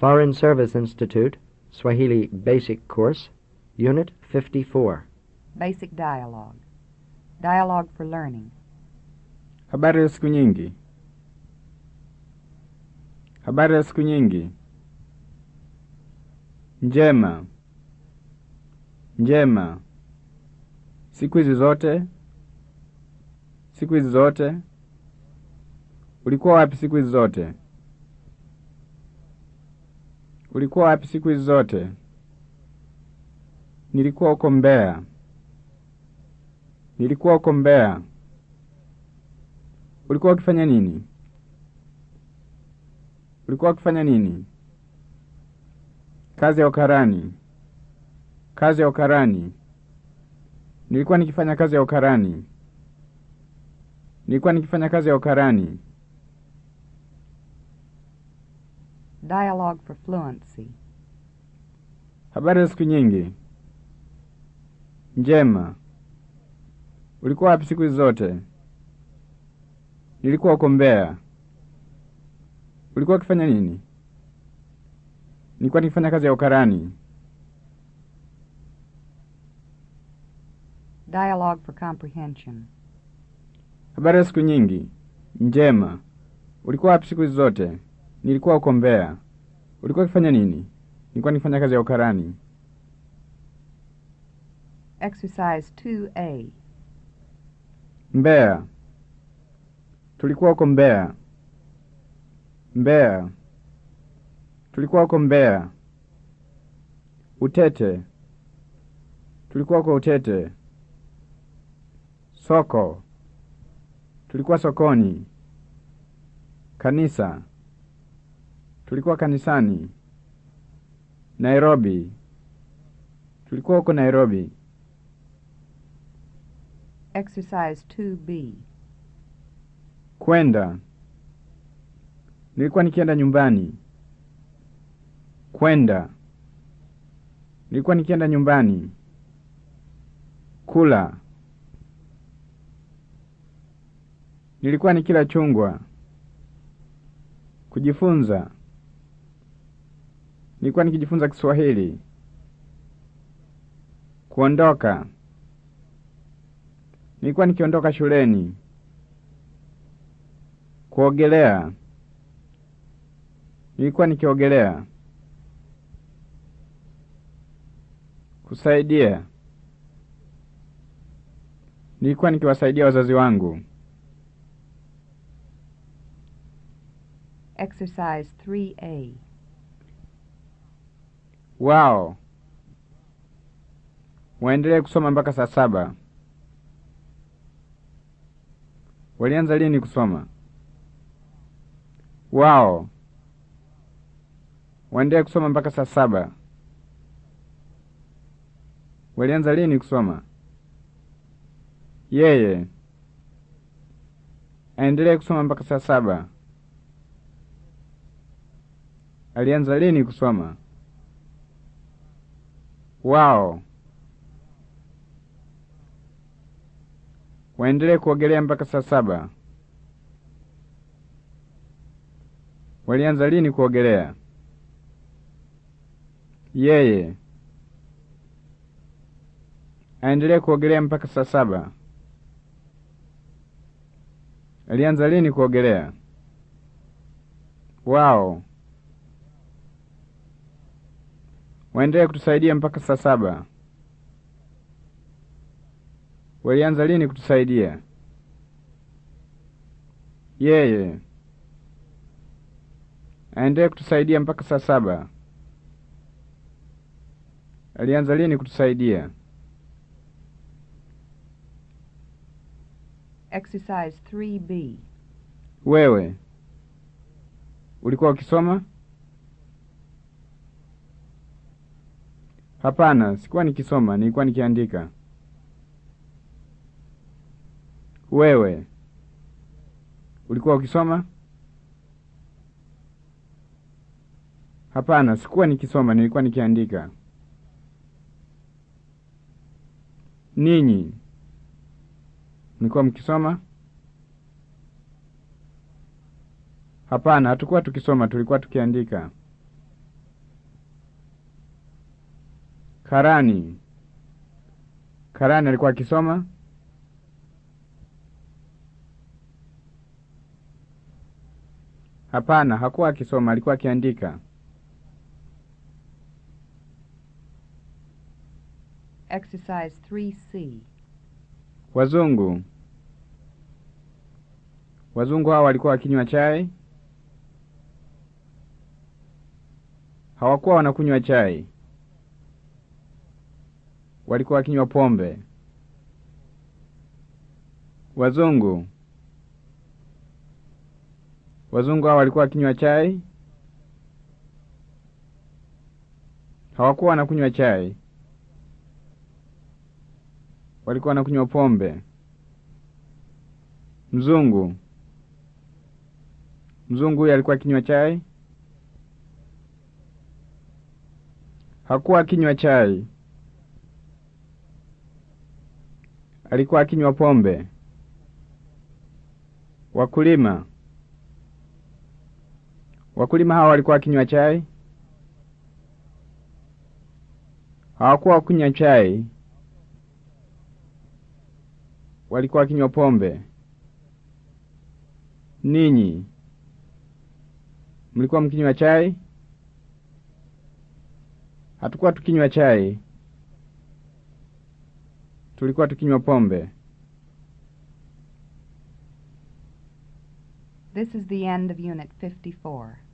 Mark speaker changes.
Speaker 1: Foreign Service Institute, Swahili Basic Course, Unit 54.
Speaker 2: Basic dialogue. Dialogue for learning.
Speaker 3: Habari ya siku nyingi. Habari ya siku nyingi. Njema. Njema. Siku hizi zote. Siku hizi zote. Ulikuwa wapi siku hizi zote? Ulikuwa wapi siku hizi zote? Nilikuwa huko Mbeya. Nilikuwa huko Mbeya. Ulikuwa ukifanya nini? Ulikuwa ukifanya nini? Kazi ya ukarani. Kazi ya ukarani. Nilikuwa nikifanya kazi ya ukarani. Nilikuwa nikifanya kazi ya ukarani.
Speaker 2: Dialogue for fluency.
Speaker 3: Habari ya siku nyingi. Njema. Ulikuwa wapi siku hizi zote? Nilikuwa huko Mbeya. Ulikuwa ukifanya nini? Nilikuwa nikifanya kazi ya ukarani.
Speaker 2: Dialogue for comprehension.
Speaker 3: Habari ya siku nyingi. Njema. Ulikuwa wapi siku hizi zote? Nilikuwa huko Mbeya. Ulikuwa ukifanya nini? Nilikuwa nikifanya kazi ya ukarani.
Speaker 2: Exercise 2A.
Speaker 3: Mbeya. Tulikuwa huko Mbeya. Mbeya. Tulikuwa huko Mbeya. Utete. Tulikuwa huko Utete. Soko. Tulikuwa sokoni. Kanisa. Tulikuwa kanisani. Nairobi. Tulikuwa huko Nairobi.
Speaker 2: Exercise 2B.
Speaker 3: Kwenda. Nilikuwa nikienda nyumbani. Kwenda. Nilikuwa nikienda nyumbani. Kula. Nilikuwa nikila chungwa. Kujifunza. Nilikuwa nikijifunza Kiswahili. Kuondoka. Nilikuwa nikiondoka shuleni. Kuogelea. Nilikuwa nikiogelea. Kusaidia. Nilikuwa nikiwasaidia wazazi wangu.
Speaker 2: Exercise 3A.
Speaker 3: Wao waendelee kusoma mpaka saa saba. Walianza lini kusoma? Wao waendelee kusoma mpaka saa saba. Walianza lini kusoma? Yeye aendelee kusoma mpaka saa saba. Alianza lini kusoma? Wao waendelee kuogelea mpaka saa saba. Walianza lini kuogelea? Yeye aendelee kuogelea mpaka saa saba. Alianza lini kuogelea? Wao waendelee kutusaidia mpaka saa saba. Walianza lini kutusaidia? Yeye aendelee kutusaidia mpaka saa saba. Alianza lini kutusaidia?
Speaker 2: Exercise 3B.
Speaker 3: Wewe ulikuwa ukisoma? Hapana, sikuwa nikisoma, nilikuwa nikiandika. Wewe ulikuwa ukisoma? Hapana, sikuwa nikisoma, nilikuwa nikiandika. Ninyi mlikuwa mkisoma? Hapana, hatukuwa tukisoma, tulikuwa tukiandika. Karani. Karani alikuwa akisoma? Hapana, hakuwa akisoma, alikuwa akiandika.
Speaker 2: Exercise 3C.
Speaker 3: Wazungu. Wazungu hao walikuwa wakinywa chai? Hawakuwa wanakunywa chai. Walikuwa wakinywa pombe. Wazungu. Wazungu hao walikuwa wakinywa chai? Hawakuwa wanakunywa chai. Walikuwa wanakunywa pombe. Mzungu. Mzungu huyu alikuwa akinywa chai? Hakuwa akinywa chai. Alikuwa akinywa pombe. Wakulima. Wakulima hawa walikuwa wakinywa chai? Hawakuwa wakunywa chai. Walikuwa wakinywa pombe. Ninyi mlikuwa mkinywa chai? Hatukuwa tukinywa chai, tulikuwa tukinywa pombe.
Speaker 2: This is the end of Unit 54.